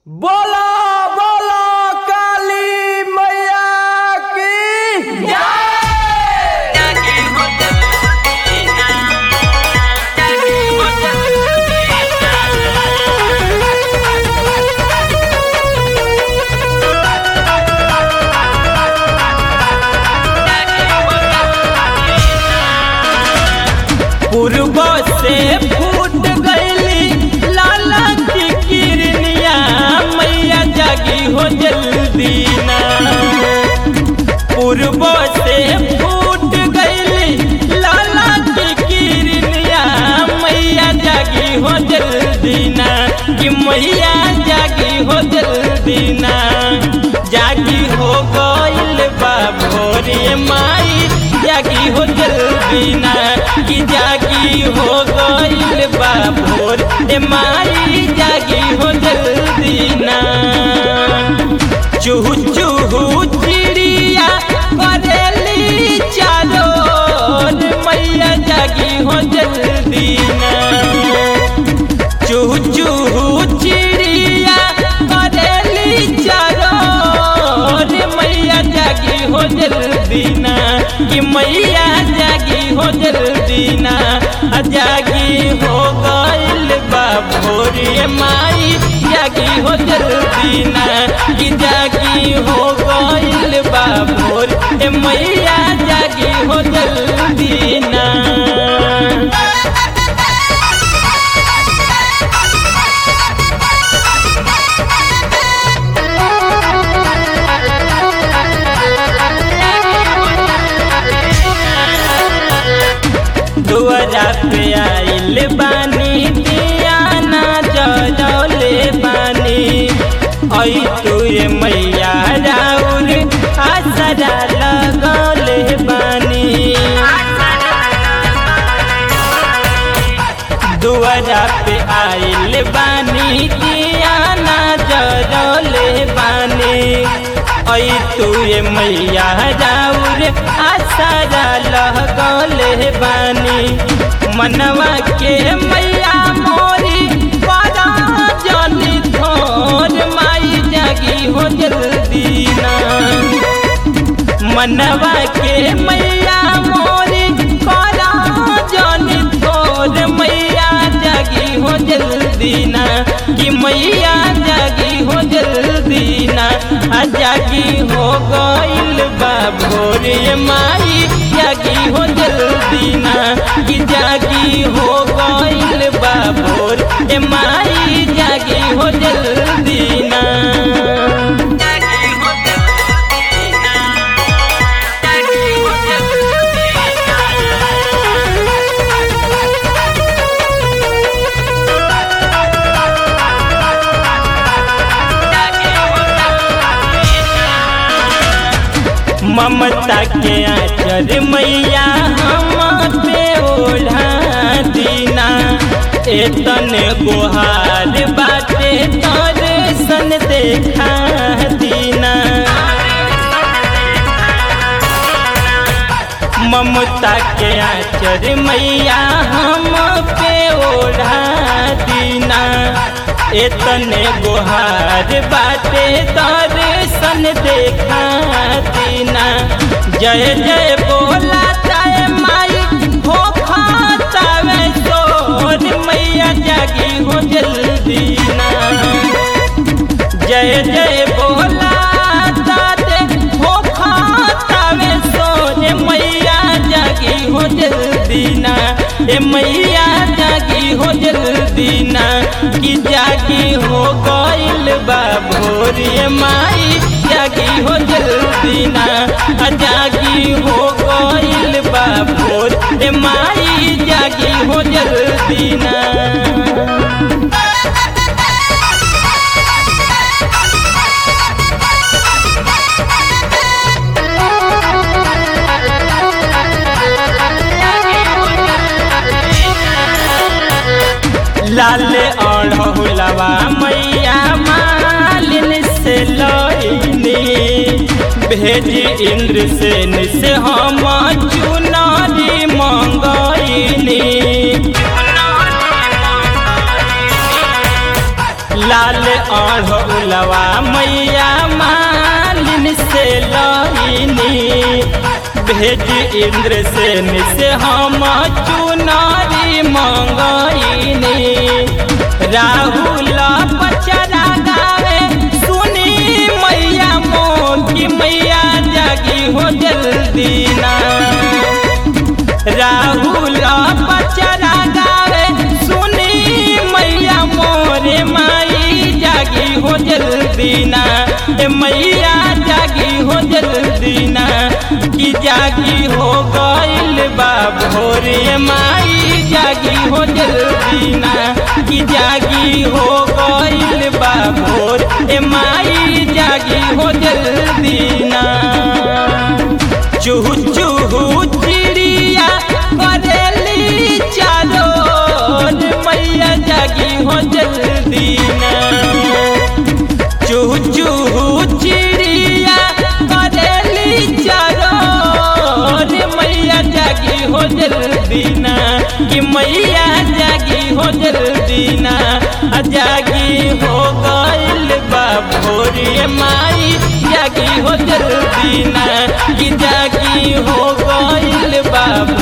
बोला बोला काली मैया की पूर्व से फूट गईली लाला की किरनिया मैया जागी हो जल्दी ना पूर्व से फूट गईली लाला की किरनिया मैया जागी हो जल्दी ना कि मैया जागी हो जल्दी ना जागी हो गईल बा भोरे माई जागी हो जल्दी ना कि जागी हो गईल बा भोर ए माई जागी हो जल्दी ना चूहू चूहू चिड़िया करेली चारोर मैया जागी हो जल्दी ना चूहू चूहू चिड़िया करेली चारोर मैया जागी हो जल्दी ना कि मैया जागी हो जल्दी ना आ जागी हो गईल बा भोरे माई जागी हो जल्दी ना कि जागी हो गईल बा भोर ए मैया जागी हो जल्दी ना दुआरा पे आइल बानी दियाना जलौले बानी ऐ तुरे मैया राउर आसरा लगौले बानी दुआरा पे आइल बानी दियाना जलौले बानी ऐ तुए मैया राउर आसरा लगौले बानी मनवा के मैया मोरी बड़ा जनी थोर माई जागी हो जल्दी ना मनवा के मैया मोरी बड़ा जनी थोर मैया जागी हो जल्दी ना कि मैया जागी हो जल्दी ना आ जागी हो गईल बा भोरे माई जागी हो जल्दी ना कि जागी हो गईल बा भोर ए माई जागी हो जल्दी ना ममता के आचर मैया हम पे ओढ़ा दीना एतन गुहार बाटे तर सन देखा दीना ममता के आचर मैया हम पे ओढ़ा दीना एतने गुहार बाटे तर सन देखा दीना जय जय बोला चाहे माई हो खातावे तोर मैया जागी हो जल्दी ना जय जय बोला ताते हो खातावे सोने मैया जागी हो जल्दी ना ए मैया जागी हो जल्दी ना कि जागी हो गईल बा भोरे माई जागी हो जल्दी ना आ जागी हो गईल बा भोर ए माई जागी हो जल्दी ना लाल अढ़ौलवा मैया मालिन से लईनी भेजी इंद्र सेन से हम चुनारी मंगईनी लाल अढ़ौलवा मैया मालिन से लईनी भेज इंद्र सेन से हम चुनारी मंगईनी राहुल पचरा गावे सुनी मैया मोगी मैया जागी हो जल्दी ना राहुल पचरा गावे सुनी मैया मोरे माई जागी हो जल्दी ना ए मैया जागी हो जल्दी ना की जागी हो गइल बा भोरे माई जागी हो जल्दी ना की जागी हो गइल बा भोर ए माई जागी हो जल्दी ना चूहू चूहू चिड़िया करेली चारों मैया जागी हो जल्दी ना चूहू चूहू चिड़िया करेली चारों मैया जागी हो जल्दी ना कि मैया जागी हो जल्दी ना आ जागी हो गइल बा भोरे माई जागी हो जल्दी ना कि जागी हो गइल बा